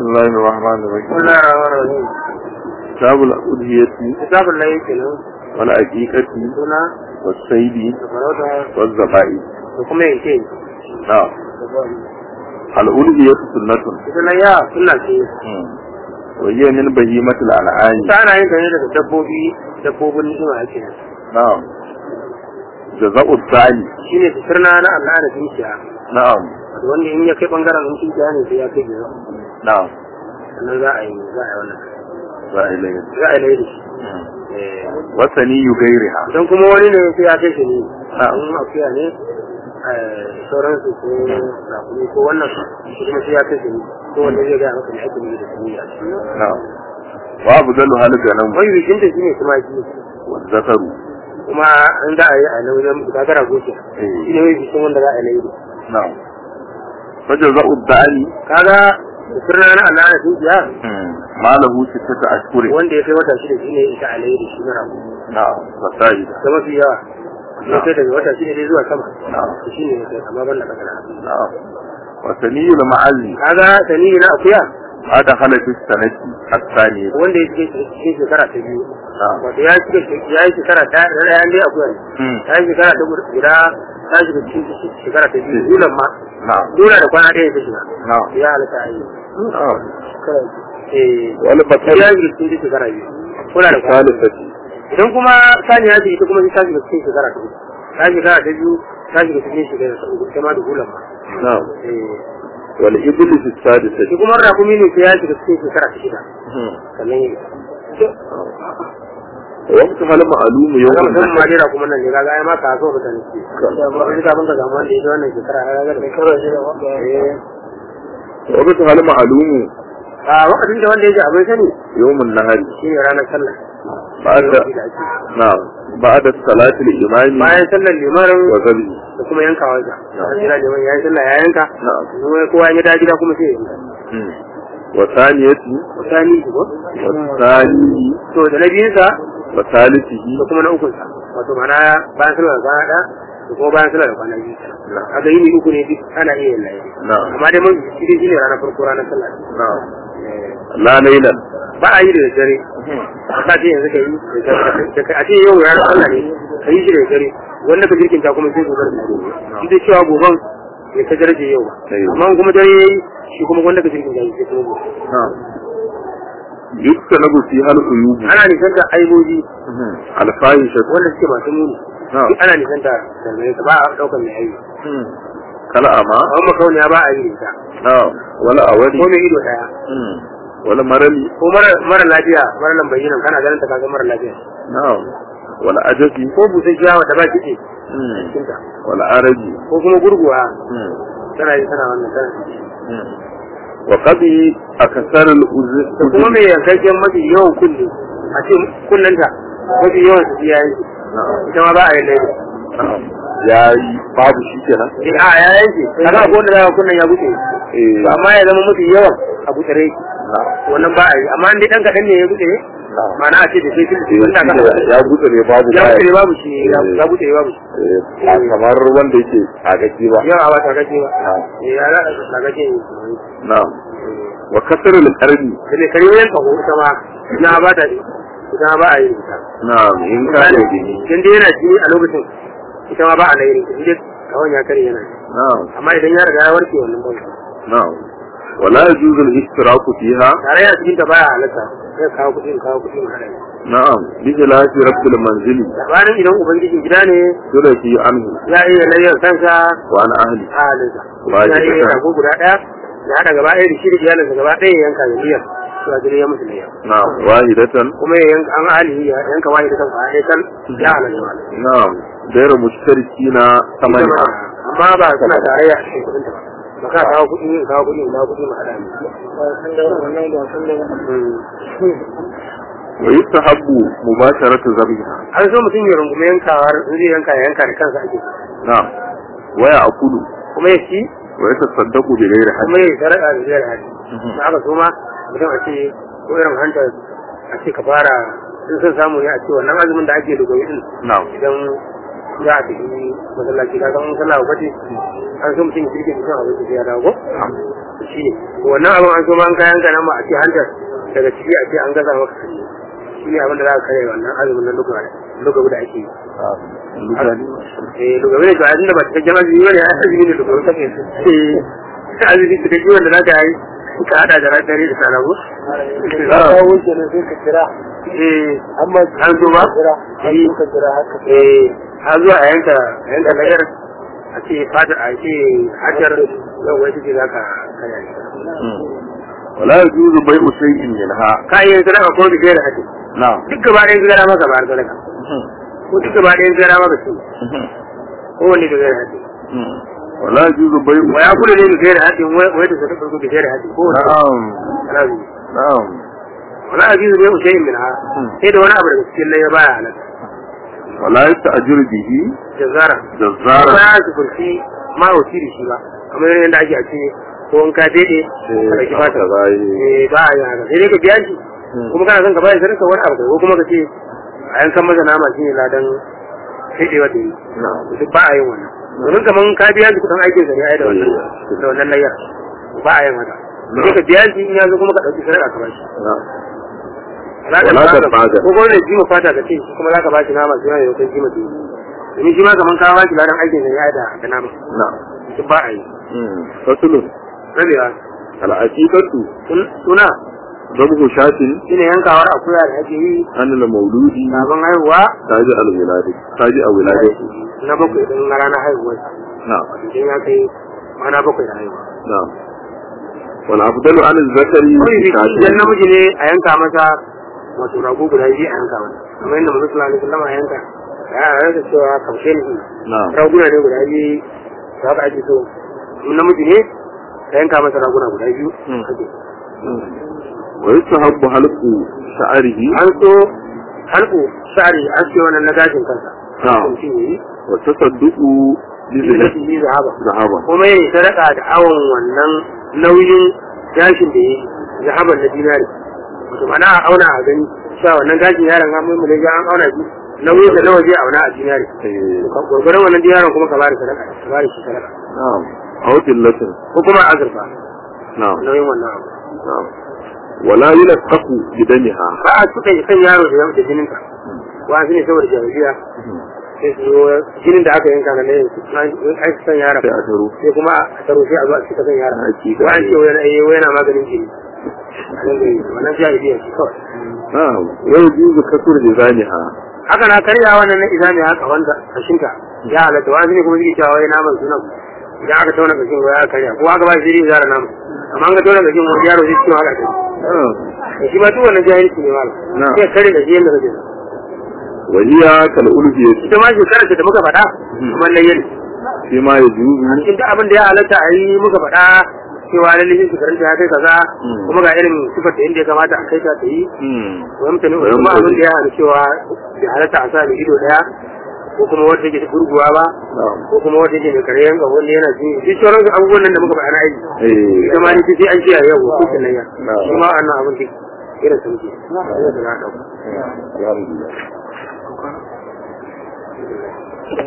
الله الرحمن الرحيم بسم الله الرحمن الرحيم كتاب الأضحية كتاب الله kenan والعقيقة suna والصيد da farauta والذبائح da kuma yanke نعم الأضحية سنة ita na ya suna ce وهي من بهيمة الأنعام ta ana yin ta ne daga dabbobi dabbobin ni'ima ake nan نعم جزاء الثاني shine fitirna na Allah da dukiya نعم wato wanda in ya kai bangaren in dukiya ne sai ya kai gaba نعم sannan za a yi za a yi wannan رائلين za a yi lai da shi Eh, وثني غيرها idan kuma wani ne sai ya kai shi ne Na'am. in akuya ne eh, sauransu ko rakumi ko wannan shi kuma sai ya kai shi ne ko wanda zai gaya maka ne ake ne da sani a cikin نعم وأبدلها الغنم wani bikinta shi ne tumaki والذكر kuma an za a yi a nauyin gagara goce Eh. shi ne wai bikin wanda za a yi نعم فجزاء الثاني kaga da sirna na Allah na dukiya ما له ستة أشهر wanda ya kai wata shida shi ne ita alayhi da shi na rabu نعم فسائد da mafi yawa ya kai daga wata shida dai zuwa sama نعم shi ne ya kai amma ban da kakana نعم وثني المعزي kaga sani na akuya ما دخل في السنة الثانية wanda ya shige cikin shekara ta biyu نعم wato ya shige ya yi shekara ta da ɗayan dai akuya ne مم. ya yi shekara ta guda ta shiga cikin shekara ta biyu dulan ma نعم dula da kwana ɗaya ta shiga نعم ya halatta a yi نعم eh والبقر ya shiga cikin shekara biyu kula da kwana الثالثة idan kuma sani ya ce ita kuma ta shiga cikin shekara ta uku ta shekara ta biyu ta shiga cikin shekara ta uku ita ma da dulan ma نعم eh والإبل في السادسة shi kuma rakumi ne sai ya shiga cikin shekara ta shida sannan ya وقتها المعلوم يوم kaga mutum ma النحر dai kuma nan ne kaga ai ma ka so mutane ce wani kafin ka samu wanda ya ji wannan shekara ya ga da shekara shida eh وقتها المعلوم a lokacin da wanda ya ji abin sani يوم النهر shi ne ranar sallah بعد Lokaci da ake. نعم بعد الصلاة الإمام bayan sallar limarin وذبه da kuma yanka wanka a jira liman ya yi sallah ya yanka نعم kuma kowa ya da gida kuma sai ya yanka مم. وثانية misali ko والثاني to da na biyunsa وثالثه da kuma na ukunsa wato mana bayan sallar da kwana ɗaya da kuma bayan sallar da kwana biyu نعم kaga yini uku ne duk ana iya yin layi نعم amma dai mun shi dai shine ranar farko ranar sallah نعم Eh, لا ليلا ba a yi da dare ka ce yanzu ka yi da dare a ce yau ranar sallah ne ka yi shi da dare wanda ka jirkinta kuma sai gobe da dare shi dai cewa goben ya ta daraje yau ba Sai yau. amma kuma dare yayi shi kuma wanda ka jirkinta shi sai kuma gobe نعم يكتنب فيها العيوب ana nisan da aiboji الفاحشة wanda suke masu muni نعم duk ana nisan da dangane ta ba a ɗaukar mai aibi كالأمى a wani makauniya ba a yi da ita نعم ولا ko أولي mai ido ɗaya ولا مرلي ko mara- mara lafiya mara nan bayyanan kana ganin ta kaga mara lafiya نعم ولا أجفي ko busasshiya wata ba kiɗe cikinta ولا أرجي ko kuma gurguwa tana yi tana wannan tana وقضي أكثر da kuma الأذن mai yankakken mafi yawan kunne a ce kunnenta mafi yawan su ya yanke نعم ita ma ba a yi laifi نعم يا babu shi kenan eh a ya yanke kaga ko wanda zaka kunnen ya buɗe eh to amma ya zama mafi yawan a buɗe na'am wannan ba a yi amma in dai dan kaɗan ne ya buɗe na'am ma'ana a ce da sai filin Eh, wanda shi ka ne ya buɗe ne babu ya baya. buɗe babu shi ya Eh. ya buɗe babu shi Eh, ba kamar wanda yake a gaji ba yawa ba ta gaje ba na'am eh ya ta gaje ne na'am wa kasar al-qarni da ne kare yanka ko ita ma ina ba ta ita ma ba a yi ita na'am in ka da gini idan dai yana jini a lokacin ita ma ba a lairi in dai kawai ya kare yana na'am amma idan ya riga ya warke wannan ba na'am wala yajuzu al-ishtiraku fiha tare yana cikin ta baya halatta sai kawo kuɗi in kawo kuɗi mu haɗa na'am bi khilafi rabbil manzili labarin idan ubangijin gida ne yurafi anhu ya iya layyar kansa wa an ahli a halinsa Ba ya shi iya kasa. rago guda ɗaya ya haɗa gaba ɗaya da shi da iyalinsa gaba ɗaya ya yanka da niyyar cewa jini ya musu niyyar na'am wahidatan kuma ya yanka an hali ya yanka wani da kansa a ɗaya ya halatta na'am ghayra mushtarikina samaniha amma ba suna tarayya a cikin kuɗinta ba ba ka kawo kuɗi in kawo kuɗi in kawo kuɗi mu haɗa ne wa yustahabbu mubasharatu zabiha an so mutum ya rungume yankawar in zai yanka ya yanka da kansa ake na'am wa ya'kulu kuma ya ci wa yatasaddaqu bi ghairi kuma hajj ya sarƙa da zai hadi da aka so ma mutum a ce ko irin hanta a ce ka fara in son samu ne a ce wannan azumin da ake da gobe din na'am idan za a tafi masallaci ka san sallah ba ce an so mutum ya kirkin mutum abin da ya dawo ko shi ne wannan abin an so ma an kayan ka nan ba a ce hantar daga ciki a ce an gaza maka kashi shi ne abin da za ka kare wannan azumin na lugabu da ake yi eh lugabu ne to a da ba cikakken azumi bane a azumi ne lugabu take eh azumi da kake wanda za ka yi ka hada da dare da sana ko kawo kenan sai ka kira eh amma an zo ba an so ka kira haka eh har zuwa a yanka a yanka lagar a ce fatar a ce hajar yau wai take za ka kare shi ولا يجوز بيع شيء منها ka iya sadaka ko da gaira hadi نعم duk gaba ɗayan gara maka ba sadaka ko duk gaba ɗayan gara maka shi ko wani da gaira hadi ولا يجوز بيع wa ya kula ne da gaira hadi wai da sadaka ko da gaira hadi ko wani نعم alazi نعم wala ajizu bai ushayin min ha sai da wani abu daga cikin laye baya halatta ولا يستأجر به jazara ba جزارا ya su kurci ma wuci da shi ba kamar yadda ake a ce ko in ka daidai ka ɗauki fata haka za yi. eh ba a yi haka sai dai ka biya shi kuma kana son ka bayar sadaka wani abu ko kuma ka ce a yankan masa nama shine ladan daidaiwa da yi نعم duk ba a yin wannan domin kamar ka biya shi kuɗin aikin sa ne ai da wannan da wannan layar ba a yin haka sai ka biya shi in ya zo kuma ka ɗauki sadaka ka bashi نعم za ka Wala ba ta bada. ko gwamnati jima fata ka ce shi kuma za ka bashi nama shi ma ya kai jima biyu domin shi ma kamar ka bashi ladan aikin sa ne ai da da nama نعم duk ba a yi فصل rabewa العقيقة suna ذبح شاة shine yankawar akuya da ake yi عن المولود sabon haihuwa تاج الولادة تاج الولادة na bakwai din na ranar haihuwar نعم idan ya kai mana bakwai da haihuwa نعم والأفضل عن الذكر kawai biki idan شاة namiji ne a yanka masa wato rago guda biyu a yanka masa kamar yadda mutum sallallahu alaihi wasallam a yanka ya rasa cewa kaushe ne نعم raguna ne guda biyu da haka ake so in namiji ne ka yanka masa raguna guda biyu Mm. ake ويستحب حلق شعره an so halku shari an ce wannan na gashin kansa نعم mutum ya yi والتصدق Zai بذهب yi zahaba ذهبا kuma yin sadaka da awon wannan nauyin gashin da ya yi zahaban na dinari wato mana a auna a gani cewa wannan gashin yaron an mai mulai an auna shi nauyin da nawa zai auna a dinari إيه. gwargwaron wannan dinarin kuma ka bada sadaka ka bada shi sadaka نعم أو قلة ko kuma azurfa نعم nauyin wannan abu نعم ولا يلقف بدمها ba a tuka kan yaro da da jininka wa ne saboda jahiliya sai su zo jinin da aka yanka na ne an san yaron sai a taro sai kuma a taro sai a zo a cika kan yaron Hakika. wa an ce wai yana- eh, wai yana maganin jini wannan jahiliya ce kawai نعم ويجوز كسر لسانها haka na karya wannan na izami haka wanda kashinka ya halatta wa ne kuma zai cewa wai naman sunan idan aka tauna kashin wai aka karya ko aka ba shi zai zara naman amma an ga tauna kashin wani yaro zai ciwo haka kai نعم shi ma duk wannan jahilci ne malam Na'am. sai kare da shi yadda kake so. وهي كالألفية ita ma shekarar da muka faɗa kamar layyar فيما يجوز cikin duk abin da ya halatta a yi muka faɗa cewa lallai shi shekarun ta ya kai kaza Mm. kuma ga irin sifar da inda ya kamata a kai ta ta yi مم. wa mutane Wa kuma yamtani. abin da ya hana cewa bai halatta a sa da ido daya ko kuma wata take gurguwa ba نعم ko kuma wata take mai karyan ga wanda yana jini duk sauran abubuwan nan da muka faɗa na aiki إيه. ita ma ni sai an kiyaye yau ko kin nan ya Na'am. shi ma wannan abin da irin sun ke da na ɗauka الحمد لله